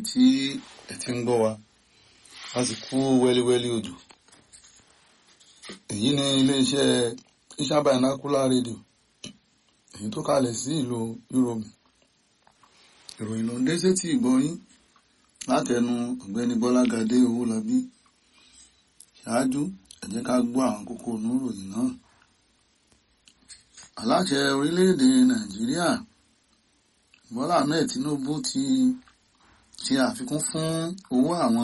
tí ẹ ti ń gbọ́ wa a sì kú wẹ́líwẹ́lí òjò èyí ni iléeṣẹ́ Iṣan Binocular Radio èyí tó kalẹ̀ sí ìlú Europe ìròyìn ló ń dé sétí ìgbọ́yín látẹnu ọ̀gbẹ́ni Bọ́lágadé Owólabí ṣáájú ẹ jẹ́ ká gbọ́ àwọn kókó oníròyìn náà aláṣẹ orílẹ̀-èdè Nàìjíríà Bọ́lá Ahmed Tinubu ti ṣe àfikún fún owó àwọn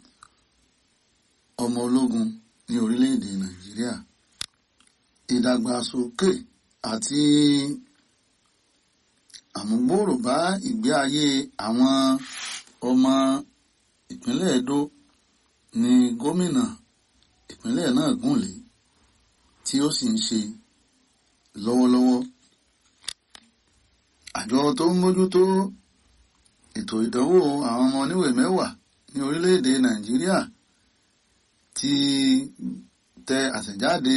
ọmọ ológun ní orílẹ̀-èdè Nàìjíríà ìdàgbàsókè àti àmúgbòòrò bá ìgbé ayé àwọn ọmọ ìpínlẹ̀ Edo ní gómìnà ìpínlẹ̀ náà gùnlé tí ó sì ń ṣe lọ́wọ́lọ́wọ́ àjọ tó ń mójútó ètò ìdánwò àwọn ọmọ oníwèé mẹ́wàá ní orílẹ̀-èdè Nàìjíríà ti tẹ àtẹ̀jáde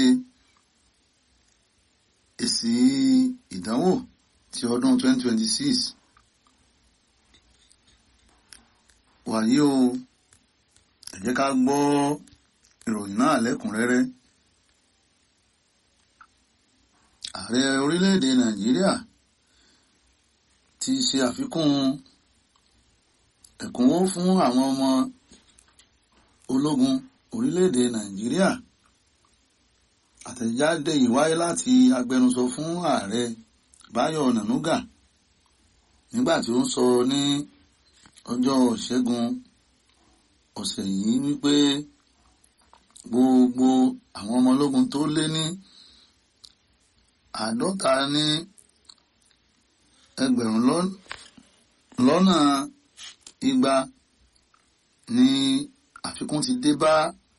èsì ìdánwò ti ọdún 2026 wàyí o ẹ jẹ́ ká gbọ́ ìròyìn náà lẹ́kùnrẹ́rẹ́ ààrẹ orílẹ̀-èdè Nàìjíríà ti ṣe àfikún ẹ̀kúnwó fún àwọn ọmọ ológun orílẹ̀-èdè Nàìjíríà àtẹ̀jáde yìí wáyé láti agbẹnusọ fún ààrẹ Báyọ̀ Nànúgà nígbà tí ó ń sọ ní ọjọ́ Ìṣẹ́gun ọ̀sẹ̀ yìí wípé gbogbo àwọn ọmọ ológun tó lé ní àádọ́ta ní ẹgbẹ̀rún lọ́nà igba ni àfikún ti dé bá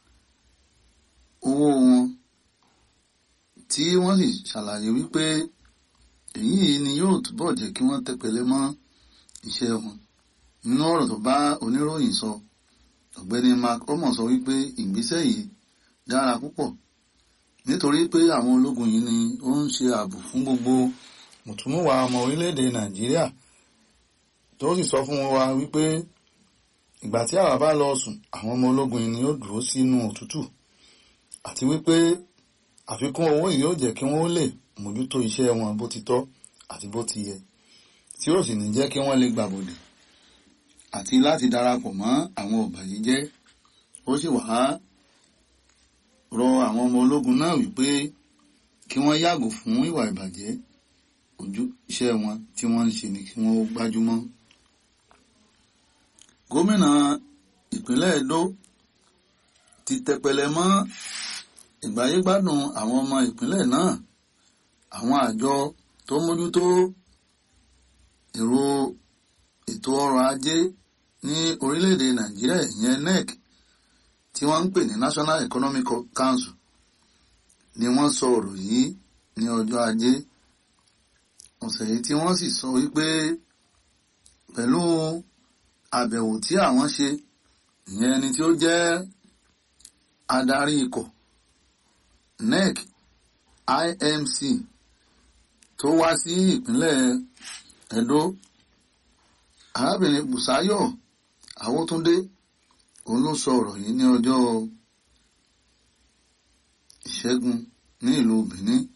owó wọn tí wọ́n sì ṣàlàyé wípé èyí ni yóò túbọ̀ jẹ́ kí wọ́n tẹpẹlẹ mọ́ iṣẹ́ wọn nínú ọ̀rọ̀ tó bá oníròyìn sọ ọ̀gbẹ́ni Mark omo sọ wípé ìgbésẹ̀ yìí dára púpọ̀ nítorí pé àwọn ológun yìí ni ó ń ṣe ààbò fún gbogbo mùtúmùwà ọmọ orílẹ̀-èdè Nàìjíríà tó sì sọ fún wa wípé ìgbà tí àwa bá lọ sùn àwọn ọmọ ológun yìí ni ó dúró sínú òtútù àti wípé àfikún owó yìí yóò jẹ́ kí wọ́n lè mójútó iṣẹ́ wọn bó ti tọ́ àti bó ti yẹ tí ó sì ní jẹ́ kí wọ́n lè gbàbọ̀dè àti láti darapọ̀ mọ́ àwọn ọ̀bàyéjẹ́ ó sì wá rọ àwọn ọmọ ológun náà wípé kí wọ́n yàgò fún ìwà ìbàjẹ́ ojú iṣẹ́ wọn tí wọ́n ń ṣe ni kí wọ́n gbájúmọ́. gómìnà ìpínlẹ̀ Edo ti tẹpẹlẹ mọ́ ìgbáyégbádùn àwọn ọmọ ìpínlẹ̀ náà àwọn àjọ tó mójútó èrò ètò ọrọ̀ ajé ní orílẹ̀-èdè Nàìjíríà ìyẹn NEC tí wọ́n ń pè ní National Economic Council ni wọ́n sọ ọ̀rọ̀ yìí ní ọjọ́ ajé ọ̀sẹ̀ yìí tí wọ́n sì sọ wípé pẹ̀lú àbẹ̀wò tí àwọn ṣe ìyẹn ẹni tí ó jẹ́ adarí ikọ̀ NEC IMC tó wá sí ìpínlẹ̀ Edo arábìnrin Bùsáyọ̀ Awótúndé òun ló sọ ọ̀rọ̀ yìí ní ọjọ́ ìṣẹ́gun ní ìlú Benin